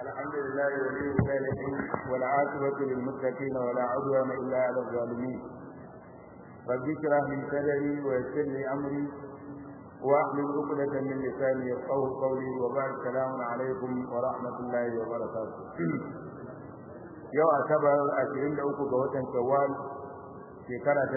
الحمد لله ولي الصالحين والعاقبة للمتقين ولا عدوان إلا على الظالمين رب اشرح لي صدري ويسر لي أمري واحلل عقدة من لساني يفقهوا قولي وبعد السلام عليكم ورحمة الله وبركاته yau asabar 23 ga watan shawwal shekara ta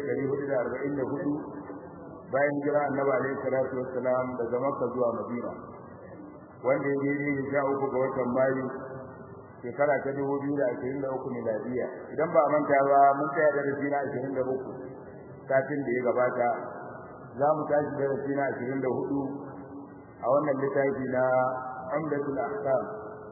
1444 bayan jira annabi alaihi salatu wassalam daga makka zuwa madina wanda ya yi ne sha uku ga watan mayu shekara ta 2023 miladiya idan ba manta ba mun tsaya da rafi na 23 kafin da ya gabata za mu tashi da rafi na 24 a wannan littafi na umdatul ahkam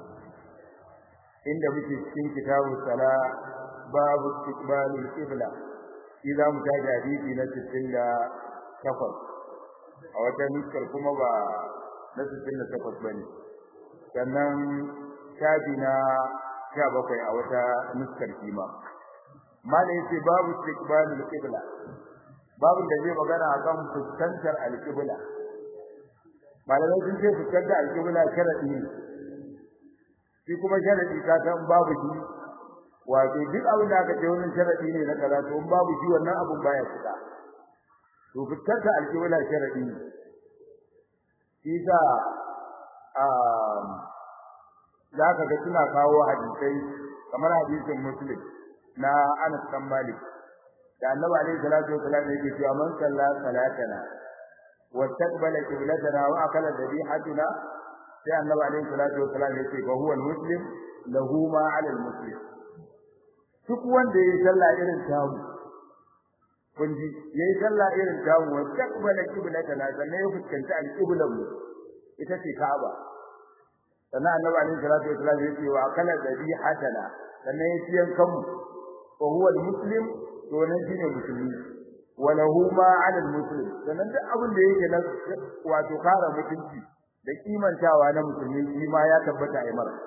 inda muke cikin kitabu sala babu istiqbalul qibla shi za mu tashi hadisi na 68 a wata nuskar kuma ba na 68 bane sannan shafi na 17 a wata nuskar kima mala yace babu istiqbalul qibla babu da zai magana akan fuskantar al-qibla malamai sun ce fuskantar al-qibla sharadi ne shi kuma sharadi ka san babu shi wato duk abin da aka ce wannan sharadi ne na kaza to in babu shi wannan abun baya fita to fuskantar al-qibla sharadi ne shi sa za ka ga suna kawo hadisai kamar hadisin muslim na Anas bin Malik da Annabi alaihi salatu wasallam yake cewa man salla salatana wa taqbala qiblatana wa akala dhabihatuna sai Annabi alaihi salatu wasallam yake fa huwa muslim lahu ma ala muslim duk wanda yayi sallah irin tamu kun ji yayi sallah irin tamu wa taqbala qiblatana sannan ya fuskanci al-qiblan mu ita ce Ka'aba sannan annabi alaihi salatu wasallam ya ce wa akala dhabihatana sannan ya ci yankan mu wa huwa al-muslim to nan shine musulmi wa lahu ma 'ala al-muslim sannan duk abin da yake na wato kara mutunci da kimantawa na musulmi shi ma ya tabbata ai mara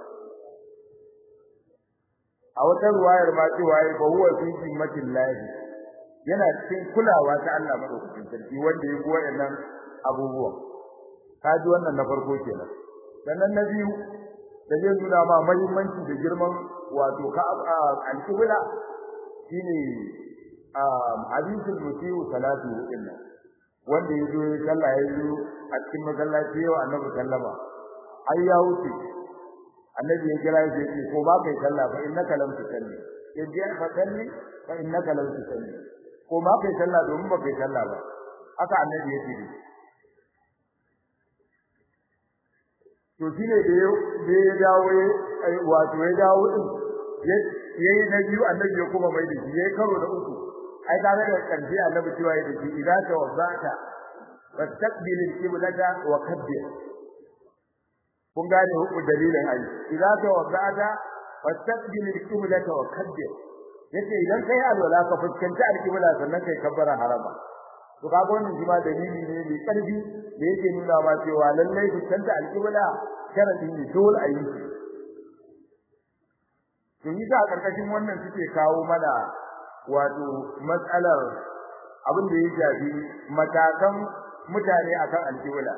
a wata ruwayar ma cewa ya fa huwa fi zimmatin lahi yana cikin kulawa ta Allah madaukakin sarki wanda ya goya nan abubuwa kaji wannan na farko kenan sannan na biyu da zai nuna ma muhimmanci da girman wato ka al-qibla shine hadisul musiu salatu inna wanda yazo ya sallah yazo a cikin masallaci yau annabi sallama ai ya wuce annabi ya kira shi ce ko ba kai sallah fa innaka lam tusalli yaje fa salli fa innaka lam tusalli ko ba kai sallah domin ba kai sallah ba haka annabi ya ce to shine da ya dawo wato ya dawo din yayi na biyu annabi ya kuma mai da shi yayi karo da uku ai kaga da karshe annabi cewa yayi da shi idan ka wazata fastaqbil al-qiblata wa kabbir kun gane hukku dalilin ai idan ka wazata fastaqbil al-qiblata wa kabbir yace idan kai alwala ka fuskanci al-qibla sannan kai kabbara harama to kaga wannan shi ma dalili ne mai karfi da yake nuna ma cewa lallai fuskanta al-qibla sharadi ne dole a yi shi to yi a karkashin wannan suke kawo mana wato matsalar abin da ya shafi matakan mutane akan alƙibla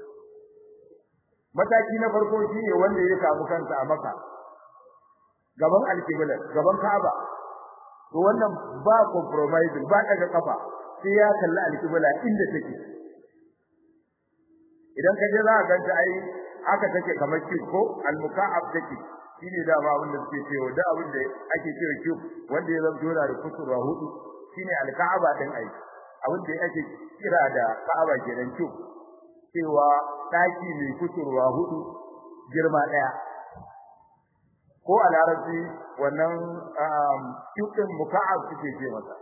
mataki na farko shine wanda ya samu kansa a Makka gaban alƙibla gaban Ka'aba to wannan ba compromise ba daga kafa sai ya kalli alƙibla inda take idan ka je za ka ganta ai haka take kamar ko al-muka'ab take shine da ba wanda suke cewa da abin da ake cewa cube wanda ya zama dora da kusurwa hudu shine al-Ka'aba din ai abin da ake kira da Ka'aba kenan cube cewa daki mai kusurwa hudu girma daya ko a larabci wannan cube din muka'ab suke ce masa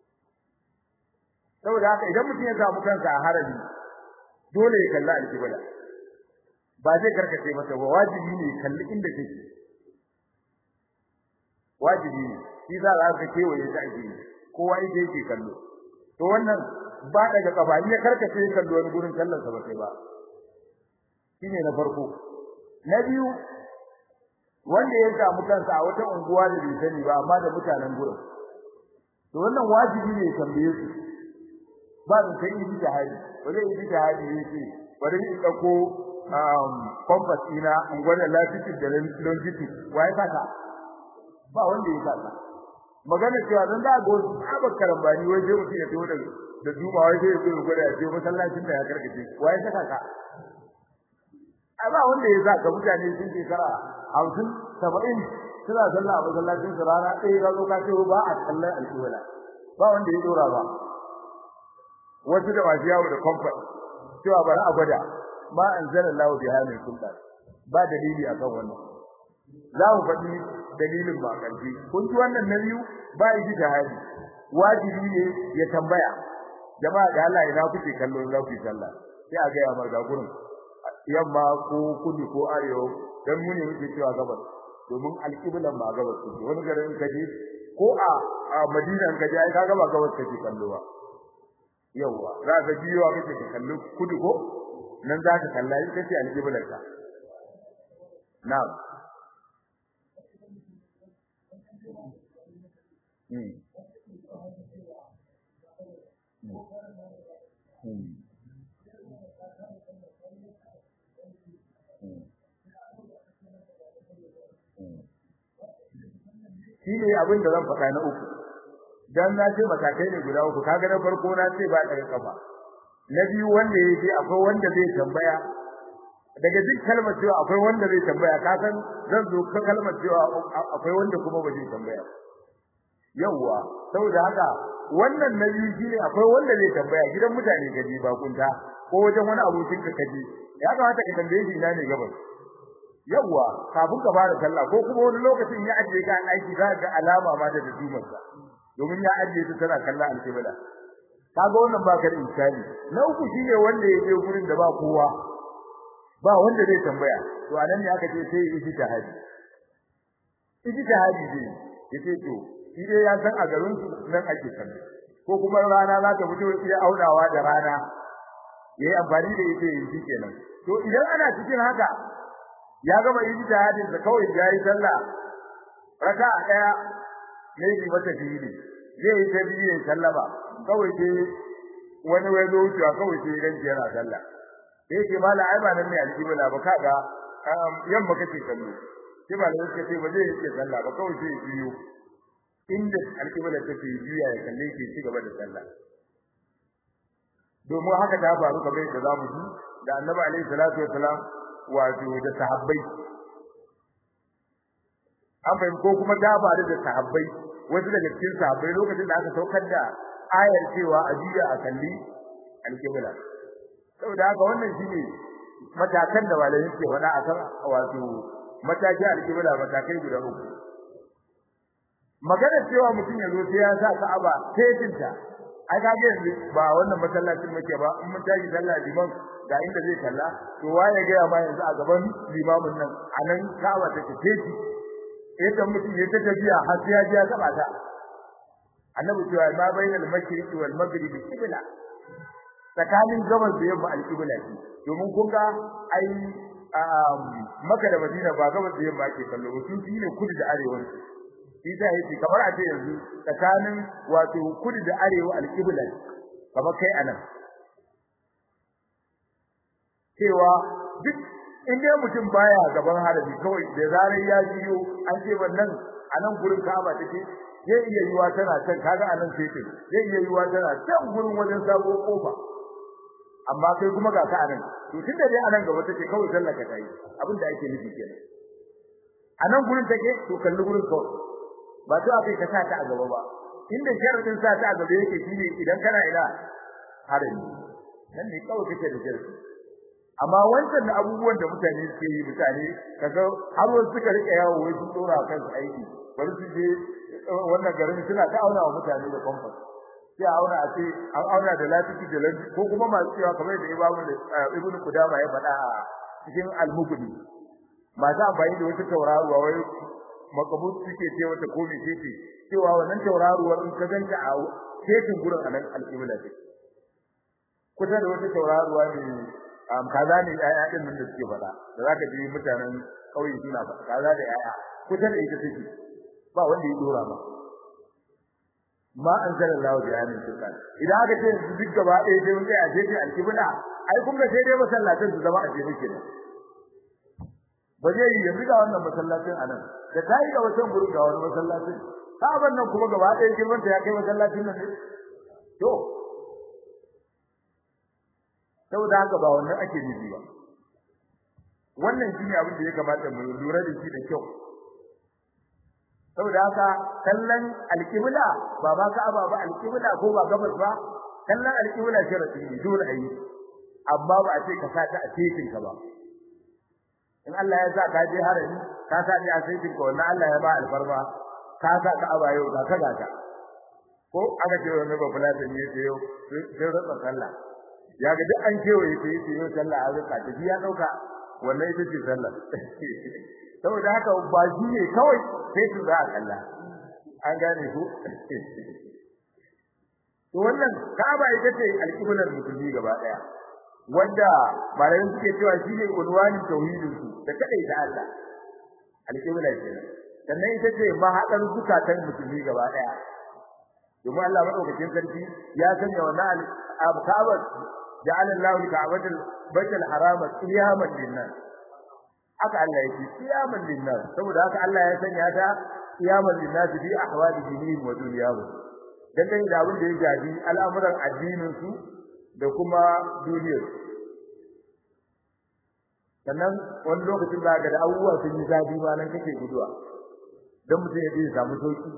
saboda haka idan mutum ya samu kansa a harami dole ya kalla al-qibla ba zai karkace masa ba wajibi ne kalli inda take wajibi ne shi za a ga kewaye ta ake kowa yake yake kallo to wannan ba daga kafa ne karkace kallo wani gurin kallon sa ba sai ba shine na farko na biyu wanda ya samu kansa a wata unguwa da bai sani ba amma da mutanen gurin to wannan wajibi ne tambaye su ba da kai yi jihadi ba zai yi jihadi yake bari in dauko um compass ina in gwada latitude da longitude wai saka ba wanda ya saka magana cewa dan da go abak karambani wai sai mutum ya to da da duma wai sai ya zo gwada ya je masallacin da ya karkace wai saka ka ai ba wanda ya saka mutane sun ce kara 50 70 suna sallah a masallacin su rana ɗaya ga zo ka ce ba a kallon alƙibla ba wanda ya dora ba wasu da masu yawo da comfort cewa bari a gwada ma anzalallahu biha min sultan ba dalili akan wannan za mu faɗi dalilin ba ƙarfi kun ji wannan na biyu ba yi jihadi wajibi ne ya tambaya jama'a da Allah ina kuke kallo za ku yi sallah sai a ga ya marga gurin yamma ko kudu ko arewa dan mu ne muke cewa gabas domin alƙiblan ba gabas ce wani garin kaje ko a Madina kaje ai kaga ba gabas kake kallo ba yawa za ka biyo kake ka kallo kudu ko nan za ka kalla ita ce alƙiblar ka na'am hmm hmm shi ne abin da zan faɗa na uku dan na ce matakai ne guda uku kaga na farko na ce ba daga kafa na biyu wanda yake akwai wanda zai tambaya daga duk kalmar cewa akwai wanda zai tambaya ka san zan zo ka kalmar cewa akwai wanda kuma ba zai tambaya yawwa saboda haka wannan na biyu shine akwai wanda zai tambaya gidan mutane gaji ba kunta ko wajen wani abokin ka kaji ya kamata ka tambaye shi ina ne gabas yawwa kafin ka fara sallah ko kuma wani lokacin ya ajiye ka aiki za ga alama ma da dumar sa domin ya ajiye ta tana kallon alkibla kaga wannan ba kar insani na uku shine wanda ya je gurin da ba kowa ba wanda zai tambaya to anan ne aka ce sai yi tahadi ijtihadi ne yace to shi dai ya san a garin su nan ake kallo ko kuma rana za ta fito ya aunawa da rana yayi amfani da ita yin kenan to idan ana cikin haka ya gama ijtihadin da kawai yayi sallah raka'a daya ne bi mata fili zai yi ta biyu sallama kawai dai wani wai zo wucewa kawai sai ran yana sallah sai ce mala ai ba nan ne aljibla ba kaga yamma kake kallo sai ba lai kace ba zai yi sallah ba kawai sai biyo inda alƙibla take biya ya kalle ke ci gaba da sallah domin haka ta faru kamar da zamu ji da Annabi alaihi salatu wasalam wato da sahabbai an fahim ko kuma ta faru da sahabbai wasu daga cikin sahabbai lokacin da aka saukar da ayar cewa ajiya a kalli alƙibla saboda haka wannan shine matakan da malamai ke faɗa akan wato mataki alƙibla matakai guda uku magana cewa mutum ya zo sai ya sa Ka'aba tetinta ai kage yanzu ba wannan masallacin muke ba in mun tashi sallah liman ga inda zai kalla to waye ga ya ma yanzu a gaban limamin nan anan Ka'aba take teti idan mutum ya tafiya har sai ya ji ya taba ta annabi cewa ma bainal mashriqi wal maghribi qibla tsakanin gabas da yamma al-qibla ce domin kun ga ai Makka da Madina ba gabas da yamma ake kallo su ne kudu da arewa shi ta yi kamar a ce yanzu tsakanin wato kudu da arewa alƙibla kamar kai anan cewa duk inda mutum baya gaban harabi kawai da zarar ya jiyo an ce wannan anan gurin Ka'aba take zai iya yiwa tana can kaga anan sai ce zai iya yiwa tana can gurin wajen sabo kofa amma kai kuma ga ka anan to tunda dai anan gaba take kawai sallaka tayi abin da ake nufi kenan anan gurin take to kalli gurin kawai ba to akai ka sa ta a gaba ba inda sharadin sa ta a gaba yake shine idan kana ina harami nan ne kawai kake da sharadi amma wancan da abubuwan da mutane suke yi mutane kaga har wasu suka rike yawo wai sun dora kansu aiki bari su je wannan garin suna ta auna wa mutane da komfas sai a auna a ce an auna da lafiya da lafiya ko kuma masu cewa kamar da imamu da ibnu kudama ya faɗa a cikin al-mughni masu amfani da wata tauraruwa wai makabut suke ce wata komi ce ce cewa wannan tauraruwar in ka ganta a cikin gurin anan al-qibla ce kusa da wata tauraruwa ne am kaza ne yaya din nan da suke faɗa da zaka ji mutanen kauye suna faɗa kaza da yaya kusa da ita take ba wanda ya dora ba ma anzala Allah bi amin sultan idan aka ce duk gaba ɗaya sai mun kai a jeje al-qibla ai kun ga sai dai masallatan su zama a jeje kenan ba zai yi yanzu ga wannan masallacin anan da tayi ga wancan gurin ga wani masallacin Ka'aban nan kuma gaba ɗaya girman ta ya kai masallacin nan ne to saboda haka ba wannan ake nufi ba wannan shine abin da ya kamata mu lura da shi da kyau saboda haka kallon alƙibla ba ba Ka'aba ba alƙibla ko ba gabas ba kallon alƙibla sharadi ne dole a yi amma ba a ce ka sa ta a cikin ka ba in Allah ya sa ka je harami ka sa ni a cikin ka wannan Allah ya ba alfarma ka sa ka aba yau ka kaga ta ko aka ce wani ba fulata ne ce yau sai rasa sallah ya ga duk an kewaye ta yace yau sallah a rika ta ya dauka wannan ita ce sallah saboda haka ba shi ne kawai sai su za a kalla an gane ku to wannan Ka'aba ita ce alƙiblar musulmi gaba daya wanda malamin suke cewa shi ne unwani tauhidin su da kadai da Allah alƙibla kenan sannan ita ce mahaɗar zukatan musulmi gaba daya domin Allah madaukakin sarki ya sanya wannan Ka'aba ja'ala Allahu ka'batal baitul harama qiyaman linnas haka Allah yake qiyaman linnas saboda haka Allah ya sanya ta qiyaman linnas bi ahwali dinihim wa dunyahum dangane da abin da ya jabi al'amuran addinin su da kuma duniyar sannan wani lokacin da ga da abubuwa sun yi zafi ma nan kake guduwa dan mutum ya je samu sauki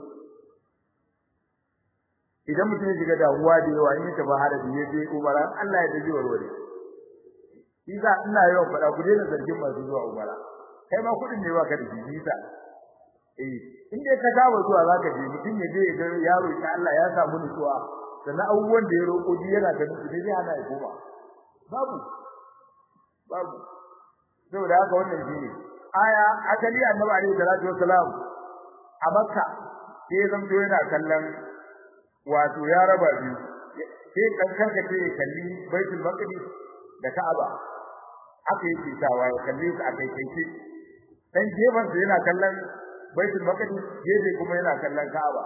idan mutum ya shiga damuwa da yawa in ya tafi harabi ya je umara Allah ya dace warware shi za ina yawan faɗa ku daina zargin masu zuwa umara kai ma kuɗin ne baka da shi sa eh in dai ka saba zuwa zaka je mutum ya je ya ga yaro ya Allah ya samu nutsuwa sannan abubuwan da ya roƙo ji yana da nutsuwa zai hana ya koma babu babu saboda haka wannan shine aya asali annabi alaihi salatu wassalam a makka sai zanto yana kallon wato ya raba biyu sai kankan ka ce kalli baitul maqdis da ka'aba aka yi tsawa ya kalli su a kai kai dan gefen sa yana kallon baitul maqdis gefe kuma yana kallon ka'aba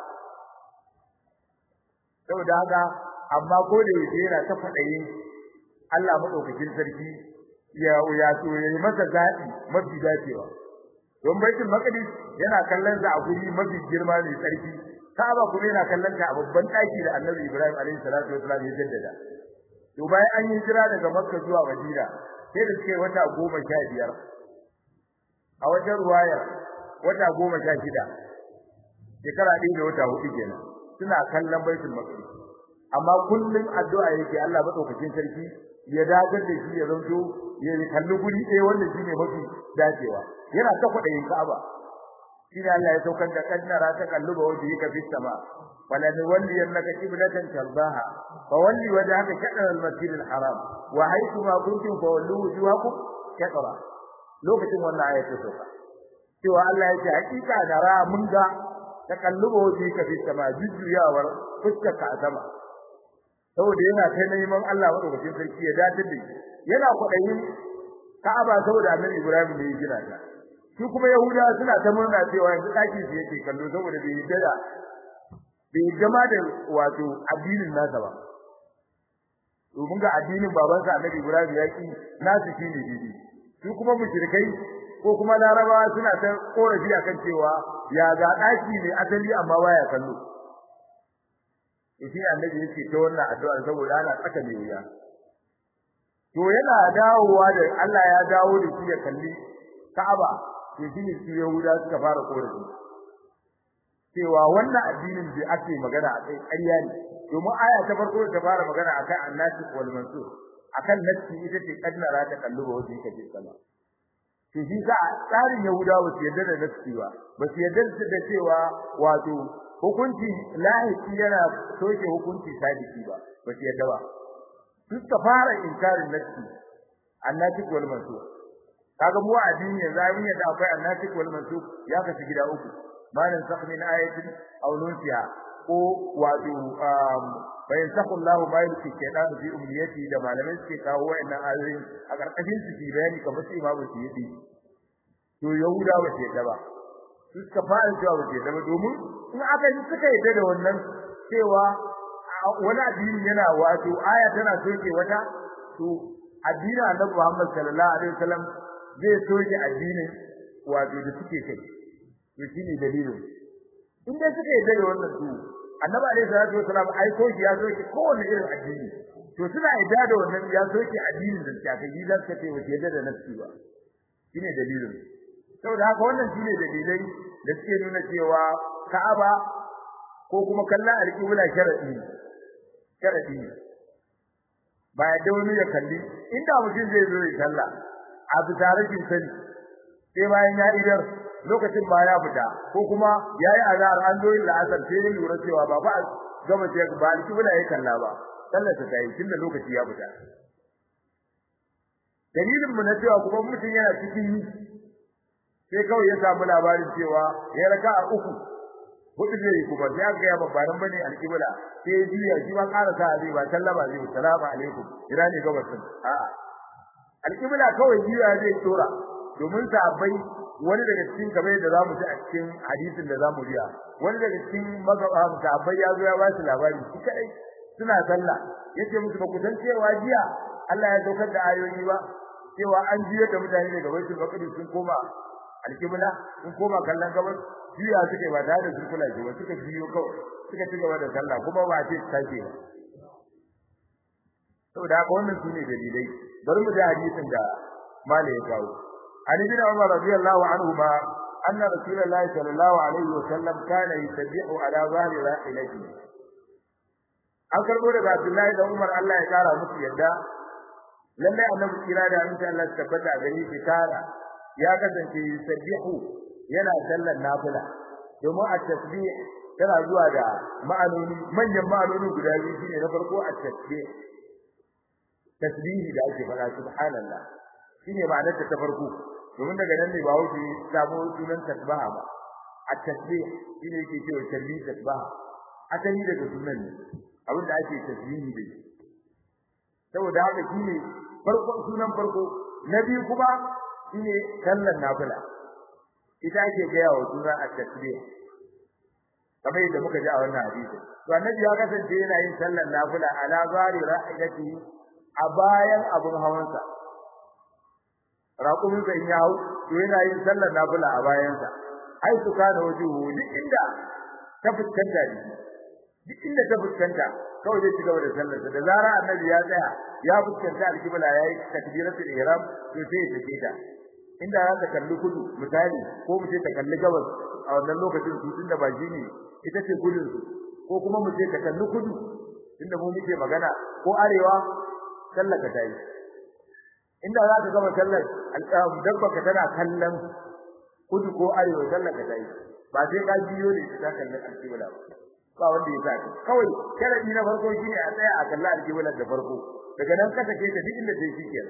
saboda haka amma ko da yake yana ta fadayin Allah madaukakin sarki ya ya so ya yi masa zaɓi mafi dacewa don baitul maqdis yana kallon sa a guri mafi girma ne sarki Ka'aba kuma yana kallon ta a babban daki da Annabi Ibrahim alaihi salatu wasallam ya jaddada to bayan an yi jira daga Makka zuwa Madina sai da suke wata goma sha biyar a wajen ruwaya wata goma sha shida shekara ɗaya da wata hudu kenan suna kallon baitul maqdis amma kullum addu'a yake Allah madaukakin sarki ya dagar da shi ya zanto ya kalli guri ɗaya wanda shine mafi dacewa yana ta kwaɗayin Ka'aba shine Allah ya saukar da kaddara ta kalluba waje ka fi sama wala ni walli annaka qiblatan tardaha fa walli wajhaka shatr al-masjid al-haram wa haythu ma kuntum fa wallu wujuhakum shatra lokacin wannan ayatu sauka cewa Allah ya ce hakika da ra mun ga ta kalluba waje ka fi sama jujjuyawar fuskar ka a sama saboda yana kai neman Allah madaukakin sarki ya dace da yana kwaɗayin Ka'aba saboda Annabi Ibrahim ne ya gina ta su kuma yahuda suna ta murna cewa yanzu daki su yake kallo saboda bai yadda da bai gama da wato addinin nasa ba domin ga addinin babansa annabi ibrahim ya ki nasu shine didi su kuma mushrikai ko kuma larabawa suna ta korafi akan cewa ya ga daki ne asali amma baya kallo shi annabi yake ta wannan addu'a saboda ana tsaka mai wuya to yana dawowa da Allah ya dawo da shi ya kalli Ka'aba to shine su Yahuda suka fara korafi cewa wannan addinin da ake magana a kai ƙarya ne domin aya ta farko ta fara magana akan annasi wal mansur akan nafsi ita ce kadnara ta kalluba wajen kaje sama to shi sa tsarin Yahuda ba su yarda da nafsi ba ba su yarda da cewa wato hukunci lahiki yana soke hukunci sadiki ba ba su yarda ba suka fara inkarin nafsi annasi wal mansur kaga mu addini yanzu mun yadda akwai annasik wal mansuk ya kashi gida uku malan sakh min ayatin aw nunsiha ko wato bayan sakullahu ma yulki shaytan fi umniyati da malamai suke kawo wayannan ayoyin a karkashin su bayani kamar su imamu suyuti to yahuda ba ce da ba su suka fara cewa ba ce da ba domin in aka yi suka yadda da wannan cewa wani addini yana wato aya tana soke wata to addinin annabi Muhammad sallallahu alaihi wasallam zai soke addinin wato da suke kai to shine dalilin in dai suka yi da wannan su annabi alaihi salatu wasalam ai ko ya zo ki kowanne irin addini to suna yadda da wannan ya zo ki addinin da ta kai zan ka ce wace yadda da nafsi ba shine dalilin saboda haka wannan shine dalilai da suke nuna cewa Ka'aba ko kuma kallon alƙibla sharadi sharadi ba ya da wani ya kalli inda mutum zai zo ya kalla a bisa rashin sani sai bayan ya idar lokacin ba ya fita ko kuma yayi azhar an zo illa asar sai ya lura cewa ba ba gaba ce ba alƙibla ya kalla ba sallar ta tayi tunda lokaci ya fita dalilin mu na cewa kuma mutum yana cikin sai kawai ya samu labarin cewa ya raka a uku hudu zai kuma sai aka ya babbaran bane alƙibla sai ya juya shi ma ƙara sa zai ba sallama zai salamu alaikum ira ne gabasin a'a alƙibla kawai juya zai tsora domin sahabbai wani daga cikin kamar da zamu ji a cikin hadisin da zamu biya wani daga cikin magaba sahabbai ya zo ya ba shi labari shi kadai suna sallah yace musu ba ku san cewa jiya Allah ya saukar da ayoyi ba cewa an jiya da mutane daga baitul maqdis sun koma alkibla sun koma kallon gabas jiya suke ba tare da surkula ce ba suka jiyo kawai suka ci gaba da sallah kuma ba ce take ba saboda haka wannan sune dalilai bari mu da hadisin da mala ya kawo an ibn umar radiyallahu anhu ma anna rasulullahi sallallahu alaihi wasallam kana yusabbihu ala zahri rahilatihi an karbo daga Abdullahi da Umar Allah ya kara musu yadda lalle annabi kira da insha Allah tabbata gari shi kara ya kasance yusabbihu yana sallar nafila domin at-tasbih tana zuwa da ma'anoni manyan ma'anoni guda biyu shine na farko at-tasbih tasbihi da ake fara subhanallah shine ma'anar ta farko domin daga nan ne ba wuce samu sunan tasbaha ba at-tasbih shine yake cewa tasbih tasbaha asali daga sunan ne abin da ake tasbihi da shi saboda haka shine farko sunan farko na biyu kuma shine sallar nafila ita ake gaya wa suna at-tasbih kamar yadda muka ji a wannan hadisi to annabi ya kasance yana yin sallar nafila ala zari ra'idati a bayan abun hawansa raƙumin sa in ya hau to yana yin sallar nafila a bayansa ai su kana wajuhu duk inda ta fuskanta ne duk inda ta fuskanta kawai zai ci gaba da sallar da zara annabi ya tsaya ya fuskanta alkibla yayi takbiratul ihram to sai ya tafi ta inda za ta kalli kudu misali ko mu ce ta kalli gabas a wannan lokacin su tunda ba ne ita ce gudun su ko kuma mu ce ta kalli kudu tunda mu muke magana ko arewa sallar ka tayi inda za ka gama sallar alƙam dabba ka tana kallon kudu ko arewa sallar ka tayi ba sai ka biyo ne ta kallon alkibla ba ba wanda ya saka kawai sharadi na farko shine a tsaya a kalla alƙiblar da farko daga nan ka take ta duk inda sai shikenan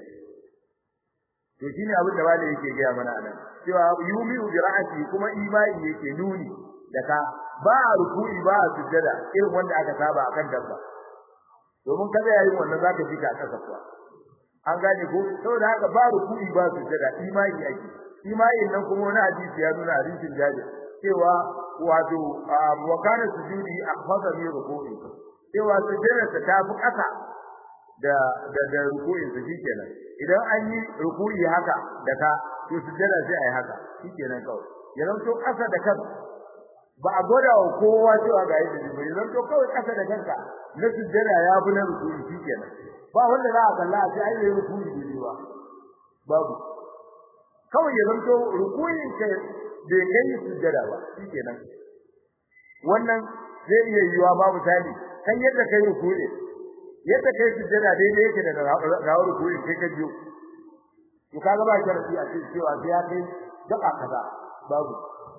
to shine abin da wale yake ga mana anan cewa yumi bi ra'ati kuma imani yake nuni da ka ba ruku'i ba sujjada irin wanda aka saba akan dabba domin kada yayin wannan zaka ji ka kasa kuwa an gane ko saboda haka ba ruku'i ba sujjada imani yake imani nan kuma wani hadisi ya nuna hadisin jabir cewa wato wa kana sujudi akhadha min ruku'i cewa sujjada ta fi kasa da da da ruku'in su shikenan idan an yi ruku'i haka da ka to sujjada sai ai haka shikenan kawai yanzu to kasa da kan ba a gwada wa kowa cewa ga yadda ne yanzu to kawai kasa da kanka na sujjada ya bi na ruku'i shikenan ba wanda za a kalla sai ai yi ruku'i ne ba babu kawai yanzu to ruku'in ka bai kai sujjada ba shikenan wannan zai iya yiwa babu tali kan yadda kai ruku'i yadda kai sujjada daidai yake da rawar ruku'i kai ka biyo to kaga ba sharadi a cikin cewa sai ya kai daka kaza babu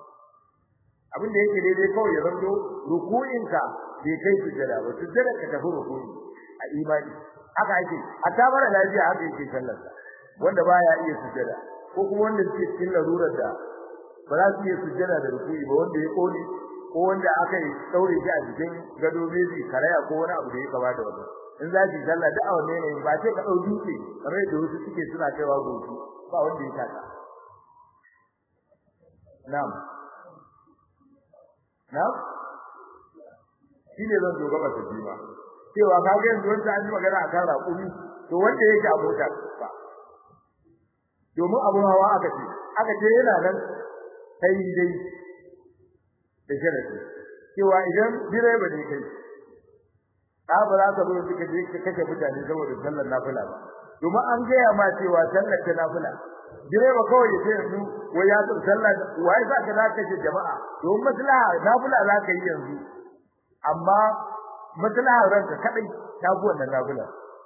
abin da yake daidai kawai ya zanto ruku'in ka bai kai sujjada ba sujjada ka tafi ruku'i a imani haka yake a tabara lafiya haka yake sallar wanda baya iya sujjada ko kuma wanda suke cikin larurar da ba za su iya sujjada da ruku'i ba wanda ya kone ko wanda aka yi daure shi a cikin gado beji karaya ko wani abu da ya kaba da wannan in za ki sallah da awanne ne ba sai ka dau dutse kamar da wasu suke suna kaiwa gobe ba wanda ya taka na'am na'am shi ne zan doga ba tafi ba cewa ka ga yanzu wanda an yi magana akan raƙumi to wanda yake a mota ba domin abun hawa aka ce aka ce yana nan kai dai da sharadi cewa idan direba ne kai ka ba za ka zo suka je ka kashe mutane saboda sallar nafila ba domin an gaya ma cewa sallar ta nafila direba kawai ya ce yanzu wai ya tsara sallar wai za ka zaka ce jama'a domin maslaha nafila za ka yi yanzu amma maslaha ranka kadai ta bu wannan nafila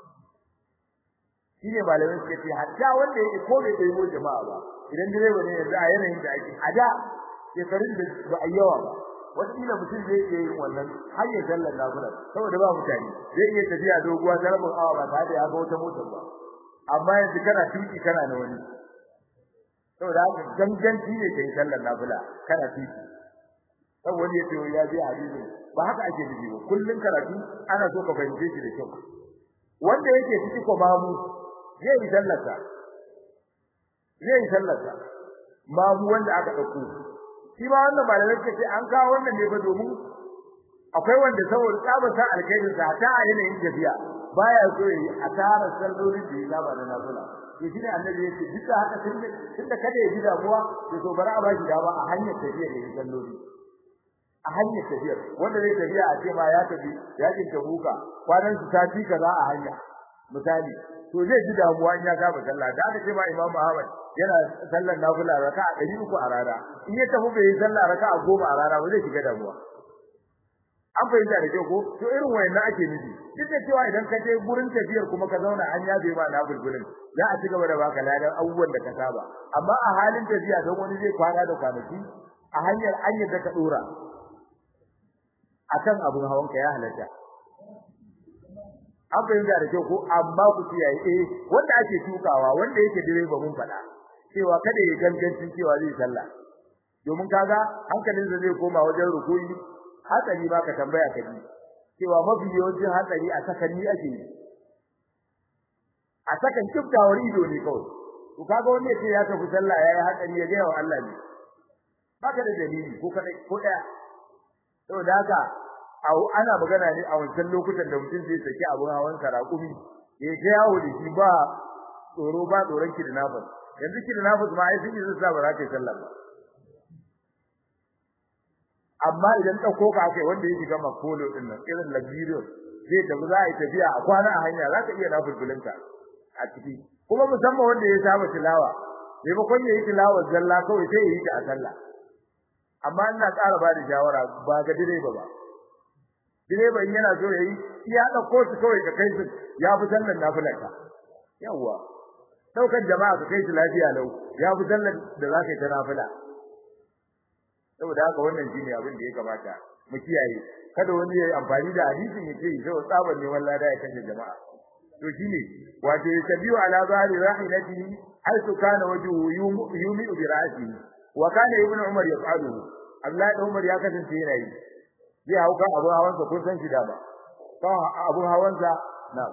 shine malamin suka ce hatta wanda yake ko bai bai mu jama'a ba idan direba ne yanzu a yanayin da ake a da shekarun da ba a yawa ba wakila mutum zai iya yin wannan har ya sallar nafila saboda ba mutane zai iya tafiya doguwa ta rabin awa ba tare da ya ga wata motar ba amma yanzu kana tuki kana na wani saboda haka ganganci ne kai sallar nafila kana tuki saboda ya ce ya je hadisi ba haka ake nufi ba kullun karatu ana so ka fahimce shi da kyau wanda yake ciki ko mamu zai yi sallarsa zai yi sallarsa mamu wanda aka dauko shi ma wannan malamai suka ce an kawo wannan ne ba domin akwai wanda saboda tsabar sa alkhairin sa ta a yanayin tafiya baya so yi asara sallolin da ya saba da nafila to shine annabi ya ce duk haka tunda tunda kada ya ji damuwa to so bara a ba shi dama a hanyar tafiya da salloli a hanyar tafiyar wanda zai tafiya a ce ma ya tafi yakin tabuka kwanan su sati kaza a hanya misali to zai ji damuwa in ya saba sallah da aka ce ma imamu ahmad yana sallar nafila raka'a 300 a rana in ya tafi bai yi sallah raka'a 10 a rana ba zai shiga damuwa an fahimta da kyau ko to irin wayannan ake nufi duk da cewa idan ka je gurin tafiyar kuma ka zauna an yabe ma na bulbulin za a ci gaba da baka ladan abubuwan da ka saba amma a halin tafiya don wani zai kwana da kwanaki a hanyar an yadda ka dora akan abun hawan ka ya halatta an fahimta da kyau ko amma ku kiyaye eh wanda ake tukawa wanda yake direba mun faɗa cewa kada ya gangancin cewa zai sallah domin kaga hankalinsa zai koma wajen rukuyi hatsari ba ka tambaya ka ji cewa mafi yawancin hatsari a sakanni ake yi a sakan kiftawar ido ne kawai to kaga wanda yake ya tafi sallah yayi hatsari ya ga wa Allah ne baka da dalili ko kadai ko daya saboda haka ana magana ne a wancan lokutan da mutum zai saki abun hawan sarakumi ya ga yawo da shi ba tsoro ba tsoron kidnappers yanzu kidnappers ma ai sun yi zuwa ba za ka yi sallah ba amma idan dauko ka kai wanda yake gama kolo din nan irin labiro zai tafi za a yi tafiya a kwana a hanya za ka iya nafulfulinka a ciki kuma musamman wanda ya saba tilawa maimakon ya yi tilawa zalla kawai sai ya yi ta a sallah amma ina ƙara ba da shawara ba ga direba ba direba in yana so yayi iya dauko su kawai ka kai su ya fi sallar nafilarka yawa daukan jama'a ka kai su lafiya lau ya fi sallar da za ka yi ta nafila saboda haka wannan shine abin da ya kamata mu kiyaye kada wani ya amfani da hadisin ya ce sai tsaban ne wallahi da ya kashe jama'a to shine wato yabiu ala zahiri rahilatihi haythu kana wajhu yumi bi ra'sihi wa kana ibn umar yaf'alu Allah da umar ya kasance yana yi zai hauka abu hawansa kun san shi da ba kan abu hawansa na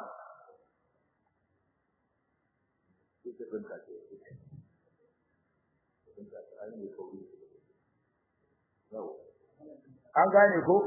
an gane ko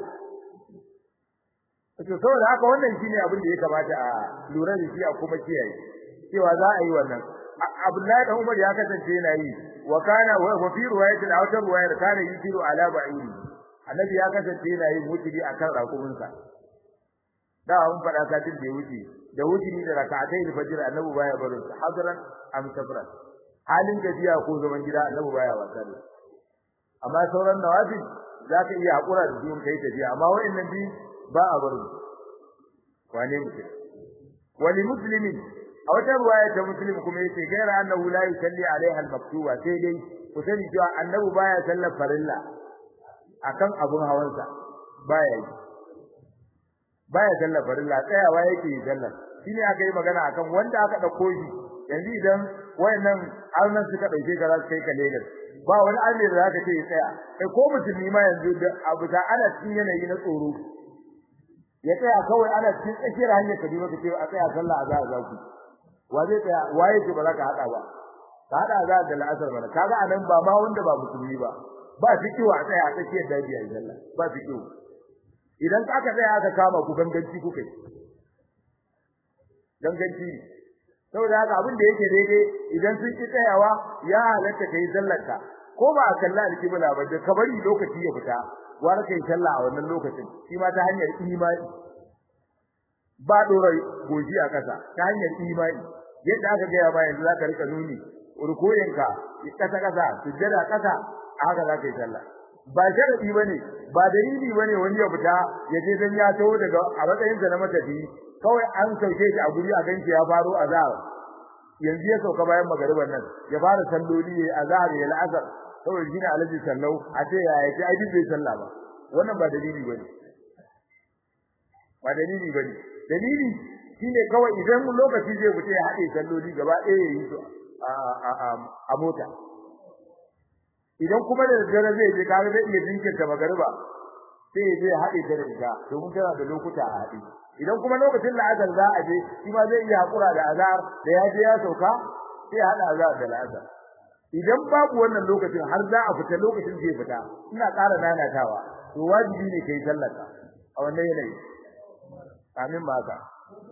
to saboda haka wannan shine abin da ya kamata a lura da shi a kuma kiyaye cewa za a yi wannan Abdullahi da Umar ya kasance yana yi wa kana wa fi riwayatin aw ta riwayar kana yusiru ala ba'iri annabi ya kasance yana yin wutiri akan rakuminsa da an fada satin da ya wuce da wutiri da rak'atai da fajr annabi baya barin sa hadran am safran halin gajiya ko zaman gida annabi baya wasa da amma sauran nawafil zaka iya hakura da biyun kai tafiya amma wa'annan bi ba a barin wane mutum wali muslimin a wata ruwaya ta muslim kuma yace gaira annahu la yusalli alaiha al-maktuba sai dai ku sani cewa annabi baya sallar farilla akan abun hawansa baya yi baya sallar farilla tsayawa yake yi sallar shine aka yi magana akan wanda aka dauko shi yanzu idan wayannan arnan suka dauke ka za su kai ka Lagos ba wani arne da zaka ce ya tsaya kai ko musulmi ma yanzu da abu da ana cikin yanayi na tsoro ya tsaya kawai ana cikin tsakiyar hanyar Kaduna kace a tsaya sallah a za a zaku wa zai tsaya waye ce ba za ka hada ba ka hada za da la'asar bana kaga anan ba ma wanda ba musulmi ba ba fikiwa a tsaya a tsakiyar daji a sallah ba fikiwa idan aka tsaya aka kama ku ganganci ku kai ganganci saboda haka abin da yake daidai idan sun ki tsayawa ya halatta kai sallarka ko ba a kalla alkibla ba da kabari lokaci ya fita gwara kai sallah a wannan lokacin shi ma ta hanyar imani ba dora goji a kasa ta hanyar imani yadda aka ga ba yanzu zaka rika nuni rukoyinka kasa kasa sujjada kasa haka zaka yi sallah ba sharadi bane ba dalili bane wani ya fita ya je dan ya taho daga a matsayin sa na matafi kawai an sauke shi a guri a ganci ya faro azhar yanzu ya sauka bayan magariban nan ya fara salloli ya azhar ya la'asar kawai shine alaji sallau a ce ya yi ai bai sallah ba wannan ba dalili bane ba dalili bane dalili shine kawai idan lokaci zai fita ya haɗe salloli gaba ɗaya ya yi su a mota idan kuma da daddare zai je kaga zai iya jinkirta magariba sai ya je ya haɗe ta da ita domin tana da lokuta a haɗe idan kuma lokacin la'azar za a je shi ma zai iya haƙura da azar da ya je ya sauka sai ya haɗa azar da la'azar idan babu wannan lokacin har za a fita lokacin zai fita ina ƙara nanatawa to wajibi ne kai sallaka a wannan yanayi amin ba haka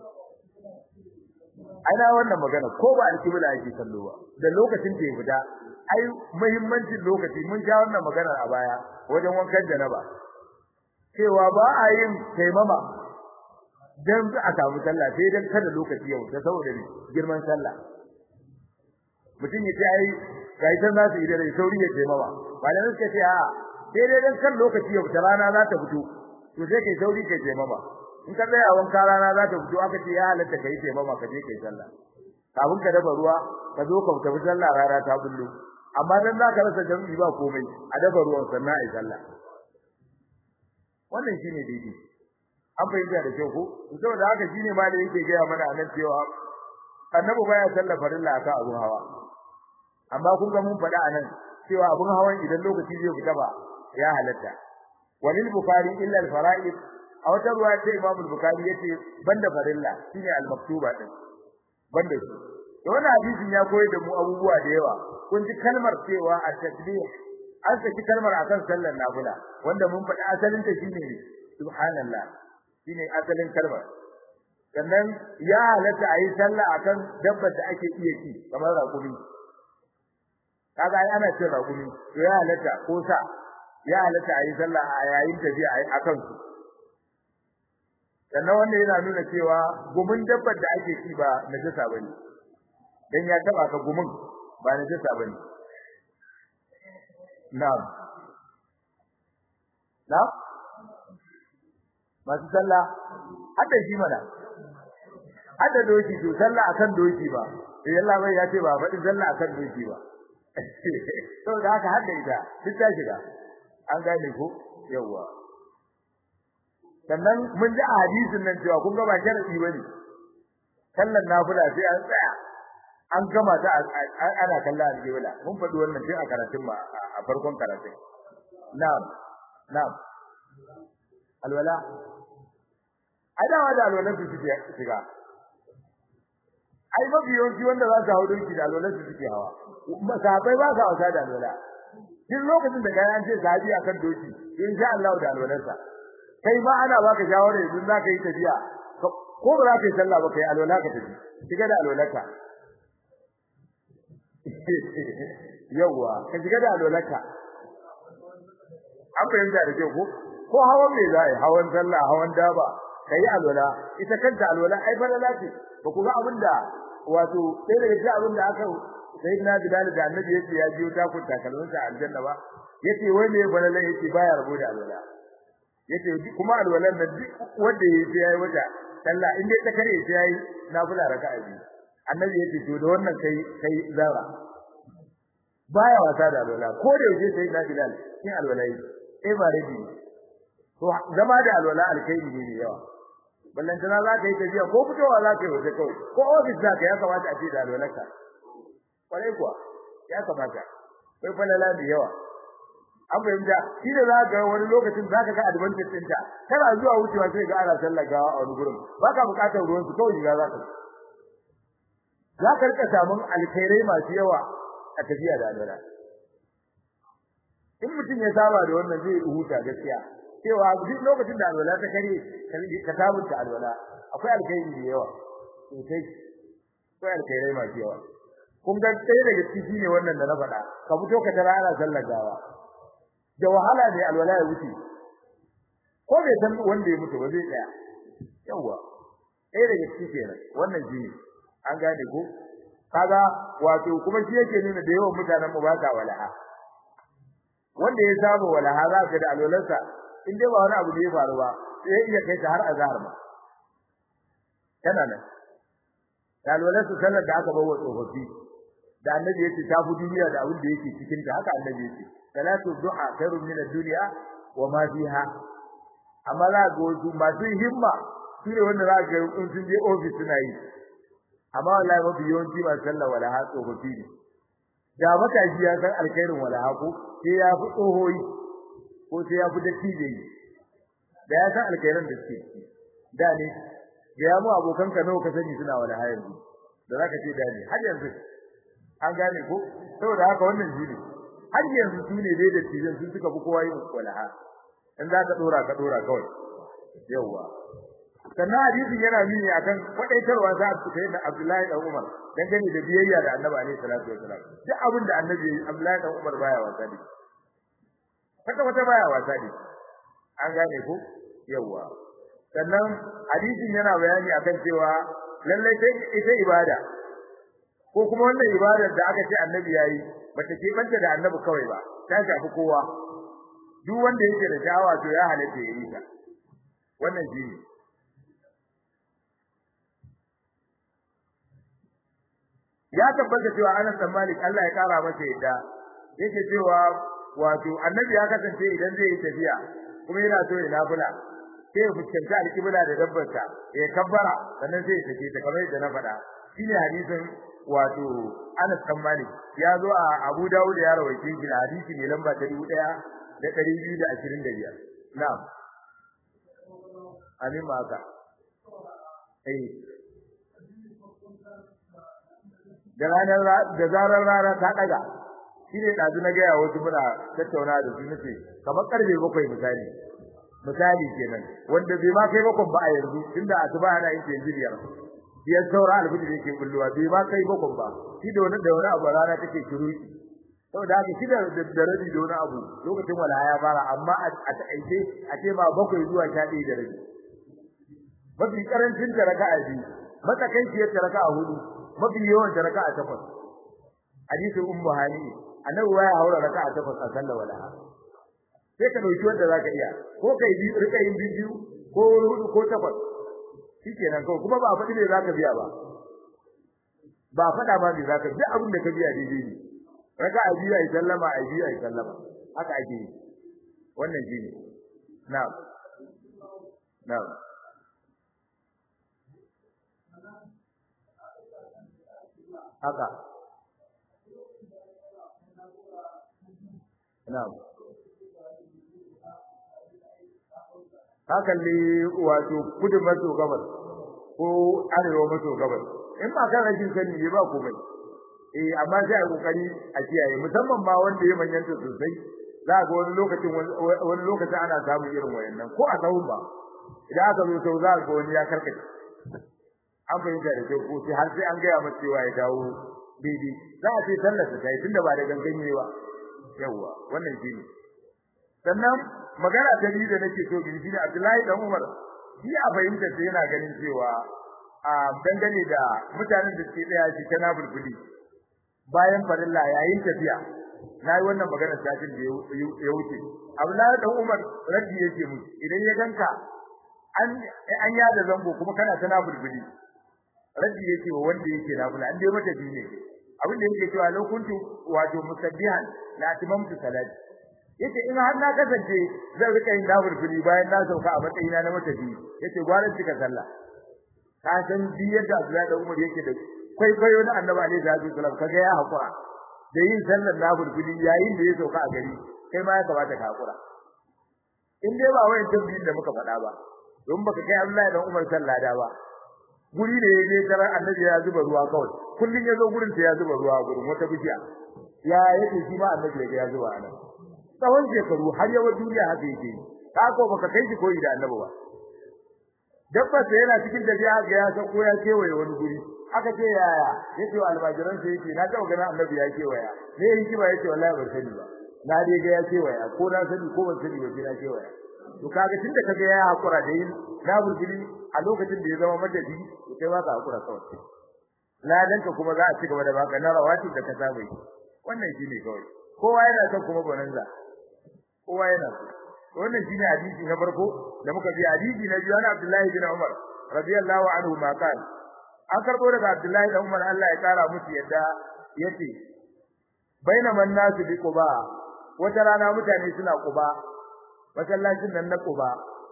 ana wannan magana ko ba alkibla yake kallo ba da lokacin da ya fita ai muhimmancin lokaci mun ja wannan magana a baya wajen wankan janaba cewa ba a yin taimama dan a samu sallah sai dan kada lokaci ya wuce saboda ne girman sallah mutum ya ce ai kai san za su yi da sauri ya taimama malamai suka ce a sai dai dan kan lokaci ya wuce rana za ta fito to sai kai sauri kai taimama in ka tsaya wanka rana za ta fito aka ce ya halatta kai taimama ka je kai sallah kafin ka dafa ruwa ka zo ka tafi sallah rana ta bullo amma dan zaka rasa jami'i ba komai a dafa ruwan sannan ai sallah wannan shine daidai an fahimta da kyau ko saboda haka shine ma da yake gaya mana anan cewa annabi baya sallah farilla akan abun hawa amma kun ga mun faɗa anan cewa abun hawan idan lokaci zai fita ba ya halatta walil bukhari illa al fara'id a wata ruwa ce imam al bukhari yace banda farilla shine al maktuba din banda shi to wannan hadisin ya koyar da mu abubuwa da yawa kun ji kalmar cewa at tasbih an saki kalmar akan sallar nafila wanda mun faɗi asalin ta shine subhanallah shine asalin kalmar sannan ya halatta ayi sallah akan dabbar da ake iya ci kamar raƙumi kaga ai ana cin raƙumi to ya halatta ko sa ya halatta ayi sallah a yayin tafiya ayi akan su sannan wanda yana nuna cewa gumin dabbar da ake ci ba najasa bane dan ya taba ka gumin ba najasa bane na'am na'am masu sallah hadda shi mana hadda doki to sallah akan doki ba sai Allah bai ya ce ba faɗi sallah akan doki ba to da haka hadda ita duk ta shiga an gane ko yawa sannan mun ji a hadisin nan cewa kun ga ba sharadi bane sallar nafila sai an tsaya an gama ta ana kallon alƙibla mun faɗi wannan tun a karatun ma a farkon karatun na'am na'am alwala adawa da alwalan su suke shiga ai mafi yawanci wanda za su hau doki da alwalan su suke hawa masahabai ba sa wasa da alwala duk lokacin da ga an ce sahabi akan doki insha Allah da alwalansa kai ma ana baka shawara idan za ka yi tafiya ko ba za ka yi sallah ba kai alwala ka tafi shiga da alwalarka yawa ka shiga da alwalarka an fahimta da kyau ko ko hawan me za a yi hawan sallah hawan daba kai alwala ita kanta alwala ai falala ce ba ku ga abinda wato sai daga cikin abinda aka sai na bilal da annabi yace ya jiyo ta kun takalmin sa aljanna ba yace wai me falala yace baya rabo da alwala yace kuma alwalan nan duk wanda yayi yayi waja sallah in dai ta kare sai yayi nafila raka'a biyu annabi yace to da wannan kai kai zara baya wasa da alwala ko da yaje sai na bilal kin alwala yi eh ba rabi to zama da alwala alkaini ne ne yawa ballan tana za ka yi tafiya ko fitowa za ka yi waje kawai ko ofis za ka ya kamata a ce da alwalarka kwarai kuwa ya kamata kai falala da yawa an fahimta shi da za ga wani lokacin za ka ga advantage ɗinta kana zuwa wucewa sai ga ana sallar gawa a wani gurin ba ka buƙatar ruwan su kawai shiga za ka za ka rika samun alkhairai masu yawa a tafiya da alwala in mutum ya saba da wannan zai huta gaskiya cewa duk lokacin da alwala ta kare ka sabunta alwala akwai alkhairi da yawa sosai ko alkhairai masu yawa kun ga ɗaya daga ciki ne wannan da na faɗa ka fito ka tara ana sallar gawa da wahala ne alwala ya wuce ko bai san wanda ya mutu ba zai tsaya yawa ɗaya daga ciki kenan wannan shi ne an gane ko kaga wato kuma shi yake nuna da yawan mutanen mu ba sa walaha wanda ya samu walaha za ka da alwalarsa in dai ba wani abu da ya faru ba sai iya kai ta har azhar ma kana nan da alwalarsa sallar da aka bawa tsofaffi da annabi yace ta fi duniya da abin da yake cikin ta haka annabi yace salatu du'a khairun min ad-dunya wa ma fiha amma za ga wasu masu himma su ne wanda za ga in sun je office suna yi amma wallahi mafi yawanci ba sallah wala ha tsofaffi ne da matashi ya san alkhairin wala ha ko sai ya fi tsohoyi ko sai ya fi dattijo yi da ya san alkhairin da suke da ne ga ya mu abokan ka nawa ka sani suna wala ha yanzu da zaka ce da ne har yanzu an gane ko saboda haka wannan shi ne har yanzu su ne dai dattijan sun suka fi kowa yin wala ha in za ka dora ka dora kawai yawwa sannan hadisin yana nuni akan kwadaitarwa za a fita da Abdullahi dan Umar dangane da biyayya da Annabi alaihi salatu wasalam duk abin da Annabi Abdullahi dan Umar baya wasa ne kaka wata baya wasa ne an gane ko yawa sannan hadisin yana bayani akan cewa lallai sai ita ibada ko kuma wannan ibadar da aka ce Annabi yayi bata ke banta da Annabi kawai ba ta shafi kowa duk wanda yake da sha'awa to ya halatta yayi ta wannan shi ne ya tabbata cewa Anas bin Malik Allah ya kara masa yadda yake cewa wato annabi ya kasance idan zai yi tafiya kuma yana so ya nafila sai ya fuskanci alƙibla da dabbarsa ya kabbara sannan sai ya tafi ta kamar yadda na faɗa shine hadisin wato Anas bin Malik ya zo a Abu Dawud ya rawaice shi da hadisi mai lamba ta 1225 na'am amin ma haka eh da ranar da zarar rana ta daga shine dazu na ga wasu muna tattauna da su nace kamar karfe bakwai misali misali kenan wanda bai ma kai bakwai ba a yanzu tunda asuba ana yin biyar biyar saura alfiji da yake bulluwa bai ma kai bakwai ba shi da wani da wani abu rana take shiru saboda haka shi da da rabi da wani abu lokacin wala ya fara amma a takaice a ce ma bakwai zuwa sha ɗaya da rabi mafi karancin ta raka'a biyu matsakaiciyar ta raka'a hudu mafi yawan ta raka'a takwas hadisin ummu hani annabi ya haura raka'a takwas a sallar walaha sai ka dauki wanda zaka iya ko kai bi rika yin biyu ko hudu ko takwas shikenan kawai kuma ba a faɗi me zaka biya ba ba faɗa ma me zaka duk abin da ka biya daidai ne raka'a biyu ai sallama ai biyu ai sallama haka ake yi wannan shine na'am na'am haka na'am hakan ne wato kudu maso gabas ko arewa maso gabas in ba kan rashin sani ne ba komai eh amma sai a kokari a kiyaye musamman ma wanda ya manyanta sosai za ga wani lokacin wani lokacin ana samun irin wayannan ko a sahun ba idan aka zo sau za ga wani ya karkace an fahimta da kyau ko sai har sai an gaya masa cewa ya dawo daidai za a ce sallar ta yi tunda ba da ganganye ba yawa wannan shine sannan magana ta biyu da nake so bin shine Abdullahi dan Umar shi a fahimta sai yana ganin cewa a dangane da mutanen da suke tsaya shi kana bulbuli bayan farilla yayin tafiya nayi wannan magana satin da ya wuce Abdullahi dan Umar raddi yake mu idan ya ganka an an yada zango kuma kana tana bulbuli raddi yake wa wanda yake nafila an dai mata bi ne abin da yake cewa lokuntu wato musabbihan la atimamtu salati yace in har na kasance zan rika yin nafilfili bayan na sauka a matsayina na mata bi yace gwaran cika sallah ka san bi yadda Abdullahi da Umar yake da kwaikwayo na Annabi alaihi salatu wasallam kaga ya hakura da yin sallar nafilfili yayin da ya sauka a gari kai ma ya kamata ka hakura in dai ba wayan tabbiyin da muka faɗa ba don baka kai Abdullahi da Umar sallah da ba guri da yaje tarar annabi ya zuba ruwa kawai kullun yazo gurin ta ya zuba ruwa gurin wata bishiya ya yake shi ma annabi ya zuba ana tsawon shekaru har yawa duniya haka yake ka ko baka kai shi koyi da annabi ba dabba sai yana cikin tafiya ga ya san ko ya kewaye wani guri aka ce yaya yace wa almajiran sai yace na taɓa ganin annabi ya ce waya me hikima yace wallahi ban sani ba na dai ga ya ce waya ko na sani ko ban sani ba sai na ce waya to kaga tunda kaga ya hakura da yin na burgili a lokacin da ya zama madadi to kai ba ka hakura kawai ladanka kuma za a ci gaba da baka na rawati da ka saba wannan shine kawai kowa yana son kuma bonanza kowa yana so wannan shine hadisi na farko da muka bi hadisi na biyu na Abdullahi bin Umar radiyallahu anhu ma kan an karbo daga Abdullahi bin Umar Allah ya kara musu yadda yace bainaman nasu bi quba wata rana mutane suna quba masallacin nan na quba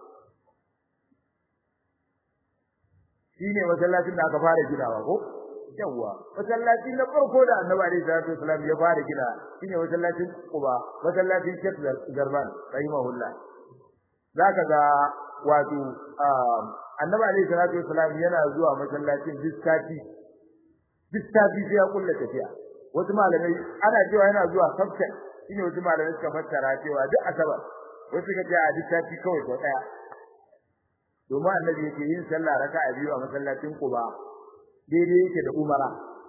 shine masallacin da aka fara ginawa ko yawa masallaci na farko da Annabi alaihi salatu wasallam ya fara gina shine masallacin Quba masallacin Sheikh Zarban rahimahullah zaka ga wato Annabi alaihi salatu wasallam yana zuwa masallacin diskati diskati sai ya kulla tafiya wasu malamai ana cewa yana zuwa sabta shine wasu malamai suka fassara cewa duk asabar wasu suka ce a diskati kawai ko daya domin annabi yake yin sallah raka'a biyu a masallacin Quba daidai yake da umara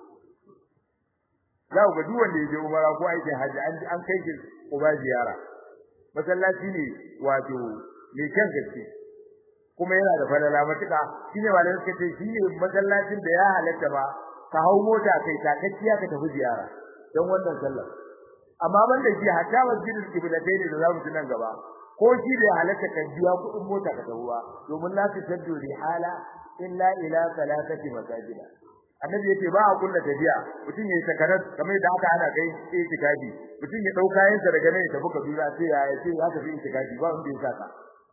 za ku ga duk wanda yake umara ko aikin haji an an kai shi uba ziyara masallaci ne wato mai kyan gaske kuma yana da falala matuƙa shine malamai suka ce shi ne masallacin da ya halatta ba ka hau mota kai takakkiya ka tafi ziyara don wannan sallar amma banda shi hatta masjidul qiblatain da za mu ci nan gaba ko shi da halatta kan biya kuɗin mota ka tafi ba domin la tusaddu rihala illa ila salatati masajida annabi yace ba a kulla tafiya mutum yayi sakarar kamar da aka ana kai itikafi mutum ya dauka kayansa daga nan ya tafi Kaduna sai ya yace ya tafi itikafi ba wanda ya saka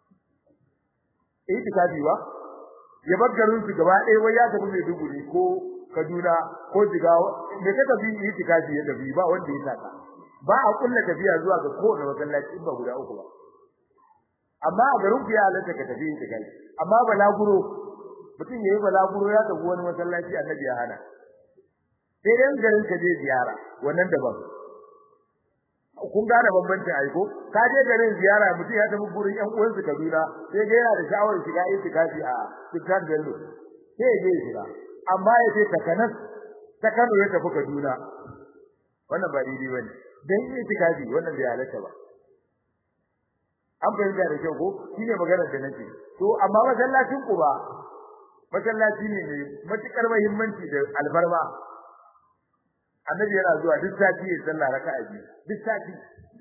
itikafi ba ya bar garin su gaba ɗaya wai ya tafi Maiduguri ko Kaduna ko Jigawa me ka tafi itikafi ya tafi ba wanda ya saka ba a kulla tafiya zuwa ga kowane masallaci ba guda uku ba amma a garin ku ya halatta ka tafi itikafi amma balaguro mutum yayi balaguro ya tafi wani masallaci annabi ya hana sai dan garin ka je ziyara wannan daban kun gane bambancin aiko ka je garin ziyara mutum ya tafi gurin yan uwan su Kaduna sai ga yana da sha'awar shiga itikafi a Sultan Bello sai je shiga amma ya ce takanas ta Kano ya tafi Kaduna wannan ba daidai bane dan itikafi wannan bai halatta ba an fahimta da kyau ko shine maganar da nake to amma masallacin ku ba masallaci ne mai matukar muhimmanci da alfarma annabi yana zuwa duk sati ya sallah raka'a biyu duk sati